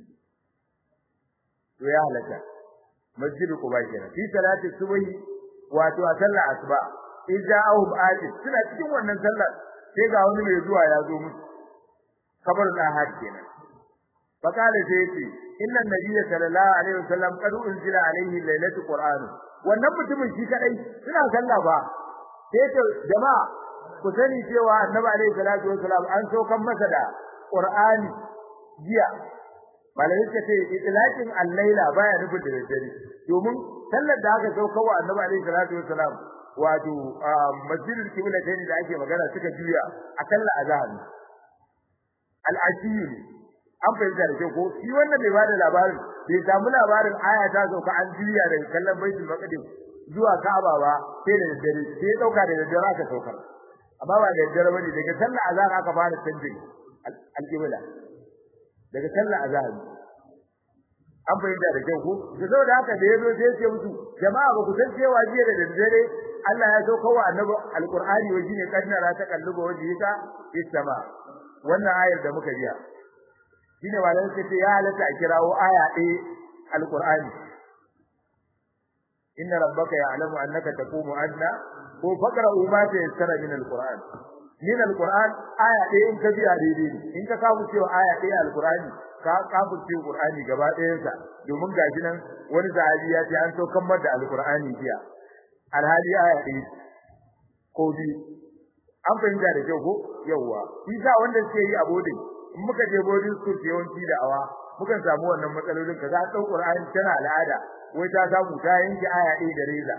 to ya halaka masjidu quba kenan fi salati subhi wato a sallar asuba idja'ahum ajib suna cikin wannan sallar sai ga wani mai zuwa ya zo musu kabarin ahad kenan fakale sai yace inna nabiyya sallallahu alaihi wasallam qad unzila alaihi lailatul qur'an wannan mutumin shi kadai suna sallah ba sai to jama'a ku sani cewa annabi alaihi salatu wasallam an saukan masa da qur'ani jiya malai suka ce itlaqin al-laila baya nufin da dare domin sallar da aka sauka wa annabi alaihi salatu wasallam wato masjidul qiblatain da ake magana suka juya a sallar azhar al-ashiyi an fahimta da kyau ko shi wannan bai bada labarin bai samu labarin aya ta sauka an juya daga kallon baitul maqdis zuwa Ka'aba ba sai da daddare sai dauka da daddare aka saukar amma ba da daddare bane daga sallar azhar aka fara canjin al-qibla daga sallar azhar an fahimta da kyau ko da saboda haka da yazo sai ce musu jama'a ba ku san cewa jiya da daddare Allah ya sauka wa annabi alqur'ani wa shine kadnara ta kalluba wajhika fis sama wannan ayar da muka biya shine malamai suka ce ya halatta a kirawo aya ɗaya alqur'ani inna rabbaka ya'lamu annaka taqumu adna ko faqra'u ma tayassara min alqur'an min alqur'an aya ɗaya in ka biya daidai ne in ka kawo cewa aya ɗaya alqur'ani ka kafu cewa qur'ani gaba ɗayansa domin gashi nan wani sahabi ya ce an so kammar da alqur'ani jiya alhali aya ɗaya ko biyu an fahimta da kyau ko yawwa isa wanda suke yi a bodin in muka je boarding school yawanci da awa mukan samu wannan matsalolin ka za ta Qur'ani tana al'ada wai ta samu ta yanke aya ɗaya da reza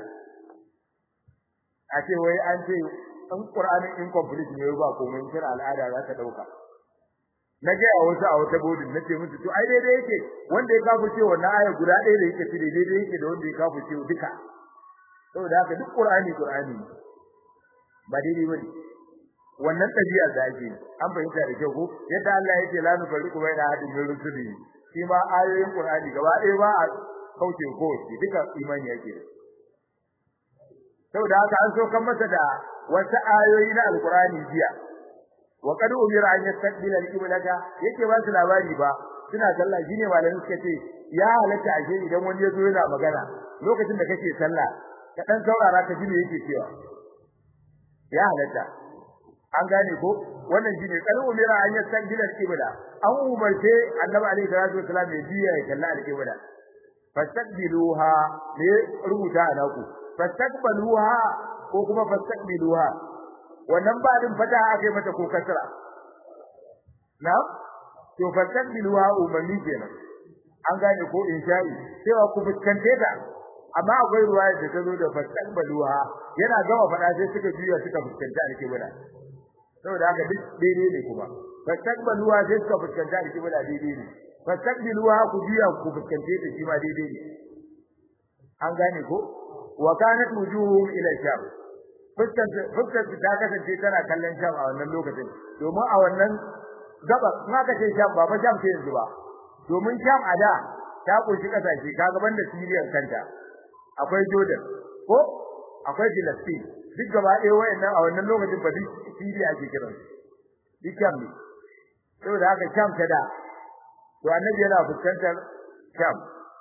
a ce wai an ce in Qur'anin incomplete ne ba komai tana al'ada za ta dauka na ga a wasu a wata boarding nace musu to ai daidai yake wanda ya kafu ce wannan aya guda ɗaya da yake cire daidai yake da wanda ya kafu ce duka saboda haka duk Qur'ani Qur'ani ba daidai bane wannan tabi'a da ake an fahimta da kyau ko yadda Allah yake la nufarriqu baina ahadin min rusuli shi ma ayoyin Qur'ani gaba ɗaya ba a kauce ko duka imani yake saboda haka an so kan masa da wata ayoyi na alqur'ani jiya wa qad umira an yastaqbila al-qiblata yake ba su labari ba suna sallah shine malamin suka ce ya halatta ashe idan wani ya zo yana magana lokacin da kake sallah ka dan saurara ka ji me yake cewa ya halatta an gane ko wannan shine qad umira an yastaqbila al-qibla an umarce annabi alaihi salatu wasallam ya biya ya kalla al-qibla fastaqbiluha ne rubuta a naku fastaqbaluha ko kuma fastaqbiluha wannan ba din fata aka yi mata ko kasra na to fastaqbiluha umarni kenan an gane ko insha'i cewa ku fuskante ta amma akwai ruwaya da ta zo da fastaqbaluha yana gama fada sai suka juya suka fuskanta al-qibla saboda haka duk daidai ne kuma fastaqbaluha sai suka fuskanta al-qibla daidai ne fastaqbiluha ku juya ku fuskante ta shi ma daidai ne an gane ko wa kanat wujuhum ila sham fuskar fuskar ta kasance tana kallon sham a wannan lokacin domin a wannan gaba kuma ka ce sham ba fa sham ce yanzu ba domin sham a da ta kunshi kasashe ka gaban da Syria kanta akwai Jordan ko akwai Palestine duk gaba ɗaya wayannan a wannan lokacin ba duk Syria ake kiran duk sham ne saboda haka sham ta da to annabi yana fuskantar sham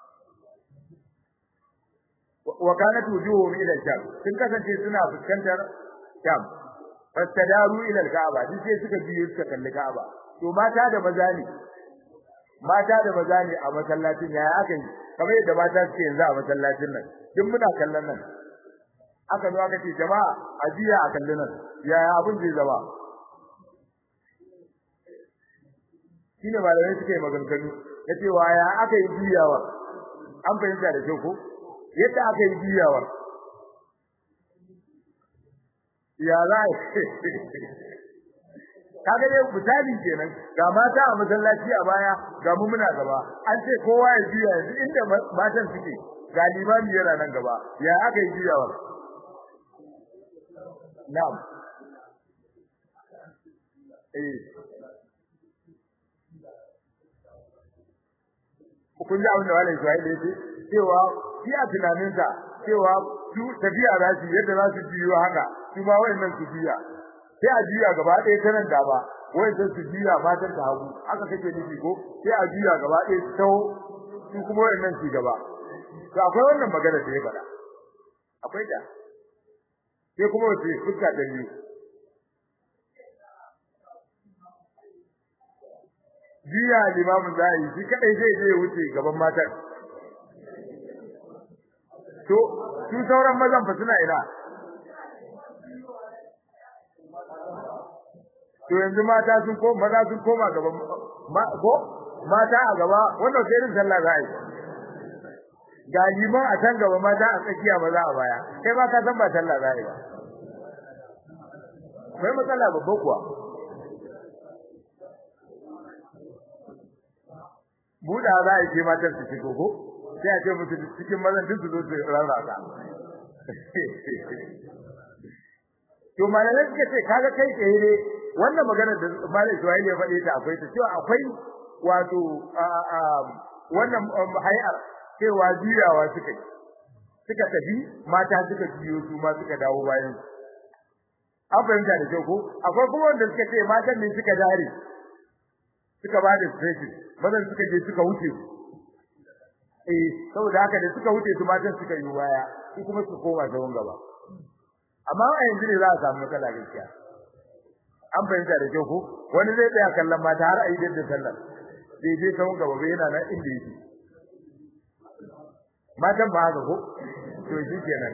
wa kanat wujuhum ila sham sun kasance suna fuskantar sham fastadaru ila al-ka'aba duk sai suka biyo suka kalli ka'aba to mata da maza ne mata da maza ne a masallacin yaya aka yi kamar yadda mata suke yanzu a masallacin nan duk muna kallon nan aka zo aka ce jama'a a jiya a kallon nan yaya abin zai zama shine malamai suke maganganu na cewa ya aka yi juyawa an fahimta da kyau ko yadda aka yi juyawa ya za kaga dai misali kenan ga mata a masallaci a baya ga mu muna gaba an ce kowa ya juya yanzu inda matan suke ga limami yana nan gaba ya aka yi juyawa na'am eh kun ji abin da wani Isra'ila yake cewa shi a tunaninsa cewa su tafiya za su yadda za su biyo haka su ma wayannan su biya sai a juya gaba ɗaya ta nan da ba wayannan su biya matan ta hagu aka kake nufi ko sai a juya gaba ɗaya su taho su kuma wayannan su gaba to akwai wannan magana da ya faɗa akwai da sai kuma wace fuska ta biyu jiya limamin za a yi shi kadai zai je wuce gaban matan to su sauran mazan fa suna ina to yanzu mata sun ko maza sun koma gaban ko mata a gaba wannan sai irin sallah za a yi ga liman a can gaba mata a tsakiya maza a baya kai ma ka san ba sallah za a yi ba akwai matsala babba kuwa buɗa za a ce matan su shigo ko sai a ce musu cikin mazan duk su zo su rarraka to malamai suka ce kaga kai tsaye ne wannan magana da malam Ismail ya faɗe ta akwai ta cewa akwai wato wannan hayar cewa juyawa suka yi suka tafi mata suka biyo su ma suka dawo bayan an fahimta da kyau ko akwai kuma wanda suka ce matan ne suka dare suka ba da stretching mazan suka je suka wuce eh saboda haka da suka wuce su matan suka yi baya su kuma su koma zaman gaba amma a yanzu ne za a samu matsala gaskiya an fahimta da kyau ko wani zai tsaya kallon mata har a yi da sallar bai je zaman gaba bai yana nan inda yake matan ba haka ko to shi kenan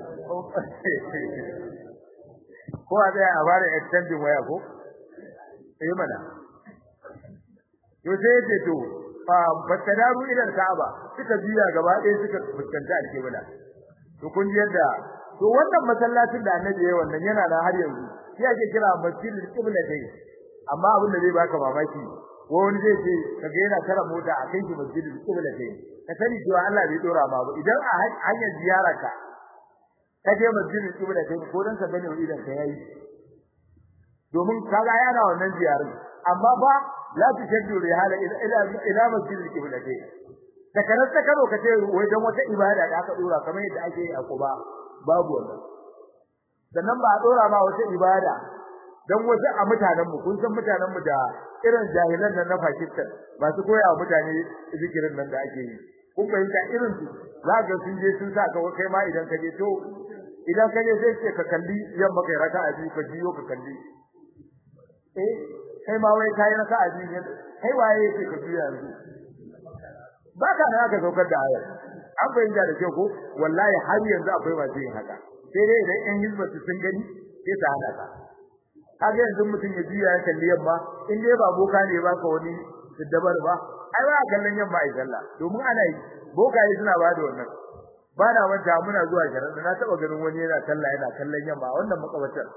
ko a tsaya a fara extending waya ko eh mana to sai yace to fatadaru ila Ka'aba suka biya gaba ɗaya suka fuskanta alƙibla to kun ji yadda to wannan masallacin da Annabi yayi wannan yana da har yanzu shi ake kira masjidul qibla dai amma abin da zai baka mamaki ko wani zai ce kaga yana tara mota a kai shi masjidul qibla dai ka sani cewa Allah bai dora ma ba idan a hanyar ziyararka ka je masjidul qibla dai ko dan ka gane idan ka yayi domin kaga yana wannan ziyarar amma ba la tushaddu rihala ila ila ila masjidil qiblati da karar ta karo kace wai dan wata ibada da aka dora kamar yadda ake yi a Quba babu wannan sannan ba a dora ma wata ibada dan wasu a mutanen mu kun san mutanen mu da irin jahilan nan na Pakistan ba su koya wa mutane zikirin nan da ake yi kun fahimta irin su za ga sun je sun sa ka kai ma idan ka je to idan ka je sai ce ka kalli yamma kai raka'a biyu ka jiyo ka kalli eh kai ma wai kai raka'a biyu kai waye yake ka juya yanzu ba ka na ka saukar da ayar an fahimta da kyau ko wallahi har yanzu akwai masu yin haka sai dai idan yan hizba su sun gani sai su hada ka kaga yanzu mutum ya juya ya kalli yamma in dai ba boka ne ba ka wani dabar ba ai ba kallon yamma ai sallah domin ana yi bokaye suna ba da wannan ba na manta muna zuwa garin na taba ganin wani yana sallah yana kallon yamma wannan makabatar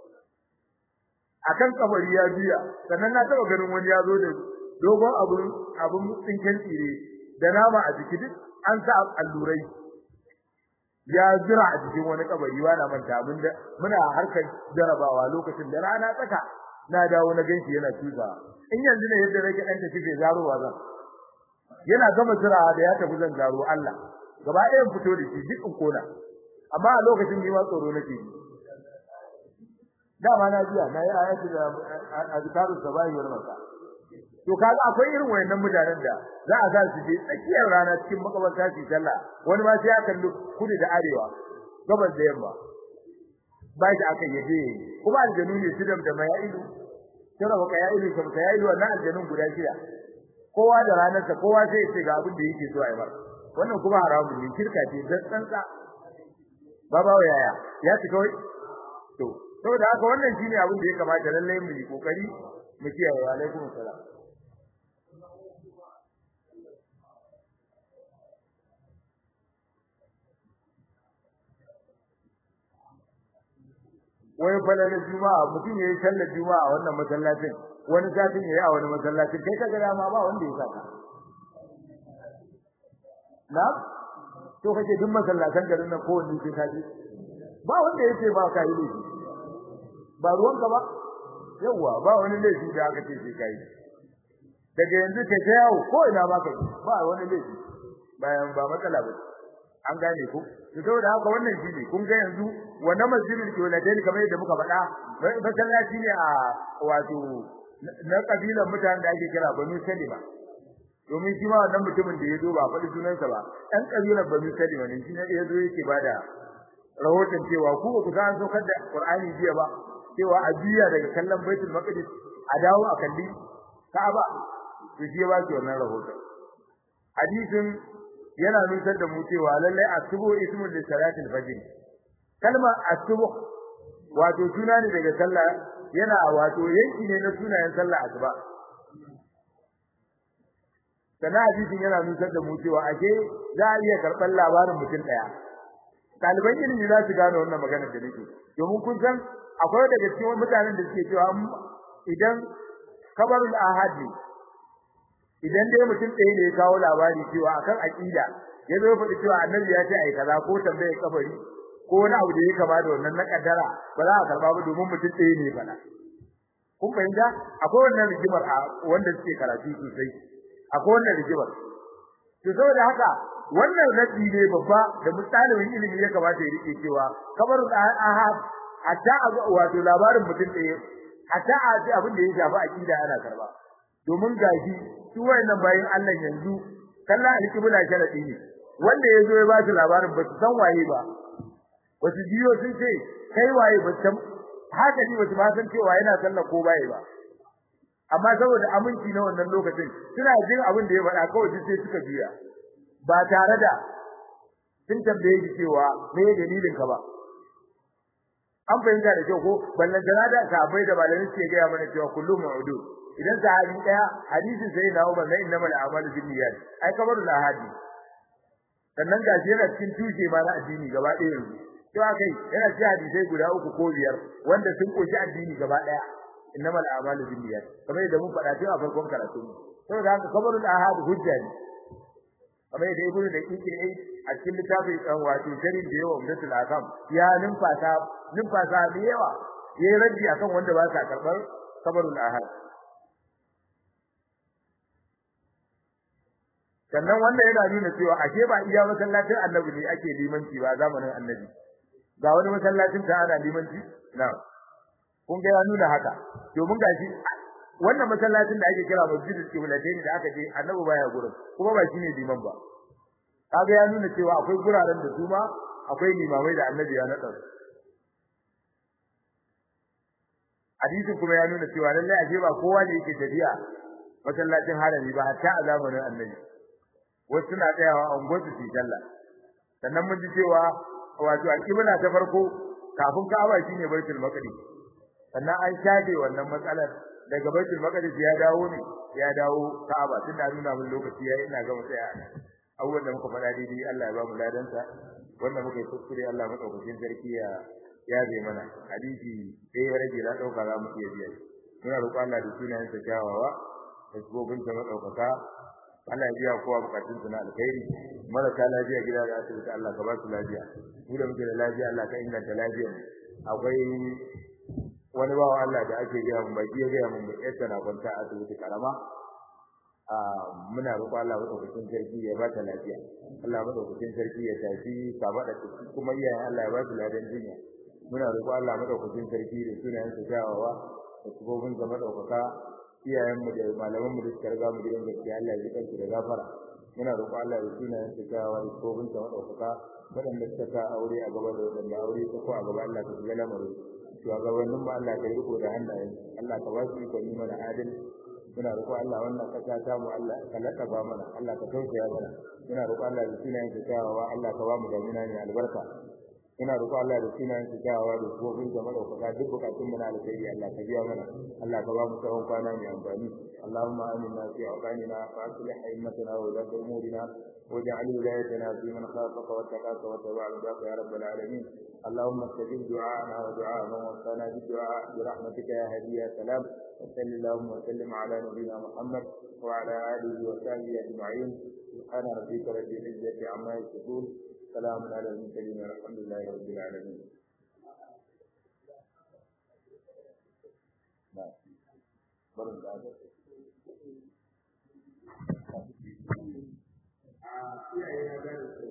akan kabari ya juya sannan na taba ganin wani ya zo da dogon abun abun tsinken tsire da nama a jiki duk an sa allurai ya jira a cikin wani kabari na manta mun da muna harkar jarabawa lokacin da rana tsaka na dawo na ganshi yana tuza in yanzu ne yadda nake dan tafi zarowa zan yana gama jira da ya tafi zan zaro Allah gaba ɗayan fito da shi duk in kona amma a lokacin ni ma tsoro nake ji dama na jiya na yi ayatu da azkarus sabahi wal masa to kaga akwai irin wayannan mutanen da za a ga su je tsakiyar rana cikin makabarta su sallah wani ma sai ya kalli kudu da arewa gabas da yamma ba shi aka yaje kuma aljanu ne su da maya'ilu tara baka ya ilu kam ya ilu wannan aljanun guda shida kowa da ranarsa kowa sai ya ce ga abin da yake so a yi masa wannan kuma haramun ne shirka ce dan tsantsa baba yaya ya ci kawai to saboda haka wannan shine abin da ya kamata lalle mu yi kokari mu kiyaye wa alaikum assalam wai falalar juma'a mutum yayi sallar juma'a a wannan masallacin wani satin yayi a wani masallacin kai kaga dama ba wanda ya saka na to kace duk masallatan garin nan kowanne sai kaji ba wanda yake ba ka yi laifi ba ruwanka ba yawa ba wani laifi da aka ce sai kai daga yanzu ka ta yawo ko ina ba ka ba wani laifi bayan ba matsala ba an gane ku to saboda haka wannan shine kun ga yanzu wannan masjidul kiwladain kamar yadda muka faɗa masallaci ne a wato na kabilan mutanen da ake kira Banu Salima domin shi ma wannan mutumin da ya zo ba faɗi sunansa ba ɗan kabilan Banu Salima ne shi ne ya zo yake bada rahoton cewa ku ba ku san saukar da Qur'ani jiya ba cewa a jiya daga kallon Baitul Maqdis a dawo a kalli Ka'aba to shi ya ba shi wannan rahoton hadisin yana nusar da mu cewa lallai asubu ismul li salatil fajr kalma asubu wato suna ne daga sallah yana wato yanki ne na sunayen sallah asuba sana hadisin yana nusar da mu cewa ake za a iya karɓar labarin mutum ɗaya ɗaliban ilimi za su gane wannan maganar da nake domin kun san akwai daga cikin mutanen da suke cewa idan kabarul ahadi idan dai mutum ɗaya ne ya kawo labari cewa akan aqida ya zo faɗi cewa annabi ya ce ai kaza ko tambaye kabari ko wani abu da ya kama da wannan na kaddara ba za a karba ba domin mutum ɗaya ne faɗa kun fahimta akwai wannan rigimar a wanda suke karatu sosai akwai wannan rigimar to saboda haka wannan rabi ne babba da mutalibin ilimi ya kamata ya rike cewa kabarul ahad hatta wato labarin mutum ɗaya hatta a abin da ya shafi aqida ana karba domin gashi su wayannan bayin Allah yanzu kalla alkibla sharadi ne wanda yazo ya ba su labarin ba su san waye ba wasu biyo sun ce kai waye ba san haka ni ba su ba san cewa yana sallah ko baye ba amma saboda aminci na wannan lokacin suna jin abin da ya faɗa kawai sai suka biya ba tare da sun tambaye shi cewa me dalilin ka ba an fahimta da kyau ko ballan da sahabbai da malamin suke gaya mana cewa kullum ma'udu idan sahabi daya hadisin sai na Umar na innamal a'malu binniyat ai kabaru la hadi sannan gashi yana cikin tushe ma na addini gaba ɗaya yanzu to akai yana cikin hadisai guda uku ko biyar wanda sun koshi addini gaba ɗaya innamal a'malu binniyat kamar yadda mun faɗa tun a farkon karatu saboda haka kabaru la hadi hujja ne kamar yadda ibnu da kike ai a cikin littafin dan wato sharin da yawa umdatul akam ya numfasa numfasa da yawa yayi raddi akan wanda ba sa karbar kabarul ahad sannan wanda yana nuna cewa ashe ba iya masallacin annabi ne ake limanci ba zamanin annabi ga wani masallacin ta ana limanci na kun ga ya nuna haka domin gashi wannan masallacin da ake kira masjidul qiblatayn da aka je annabi baya gurin kuma ba shine liman ba kaga ya nuna cewa akwai guraren da kuma akwai limamai da annabi ya nada hadisin kuma ya nuna cewa lallai ashe ba kowa ne yake tafiya masallacin harami ba hatta a zamanin annabi wasu suna tsayawa a unguwarsu su sallah sannan mun ji cewa wato alƙibla ta farko kafin Ka'aba shine Baitul Maqdis sannan an shafe wannan matsalar daga Baitul Maqdis ya dawo ne ya dawo Ka'aba tun da nuna mun lokaci yayi ina ga mu tsaya abubuwan da muka faɗa daidai Allah ya ba mu ladansa wanda muka yi kuskure Allah madaukakin sarki ya ya zai mana hadisi sai ya rage na dauka za mu iya biya muna roƙon Allah da sunayen sa kyawawa da gobin sa madaukaka Allah ya biya kowa bukatun su na alkhairi marasa lafiya gida da asibiti Allah ka ba su lafiya mu da muke da lafiya Allah ka inganta lafiyar akwai wani bawa Allah da ake gaya mun baki ya gaya mun bai yadda na kwanta a asibiti karama a muna roƙon Allah madaukakin sarki ya ba ta lafiya Allah madaukakin sarki ya tafi kama da kuma iyayen Allah ya ba su ladan jinya muna roƙon Allah madaukakin sarki da sunayen sa kyawawa da sabobin sa madaukaka iyayen mu da malaman mu da suka riga mu gidan gaskiya Allah ya kansu da gafara muna roƙon Allah da sunayen sa kyawawa da sabobin sa madaukaka waɗanda suka sa aure a gaba da waɗanda aure ta ko a gaba Allah ka shiga lamarin shugabannin mu Allah ka riko da hannayen Allah ka ba su iko ni mana adal muna roƙo Allah wannan kasa ta mu Allah ka lakaba mana Allah ka tausaya mana muna roƙo Allah da sunayen sa kyawawa Allah ka ba mu damina ne albarka ina roƙo Allah da sunayen sa kyawawa da kofin da madaukaka duk bukatun mu na alkhairi Allah ka biya mana Allah ka ba mu tsawon kwana mai amfani Allahumma aminna fi awqanina wa aslih a'immatana wa la umurina واجعل ولايتنا في من خافك واتقاك واتبع رضاك يا رب العالمين اللهم استجب دعاءنا ودعاء من وصانا بالدعاء برحمتك يا هدي يا سلام وصل اللهم وسلم على نبينا محمد وعلى اله وصحبه اجمعين سبحان ربك رب العزه عما يصفون سلام على المرسلين والحمد لله رب العالمين barin da aka a iyaye na gane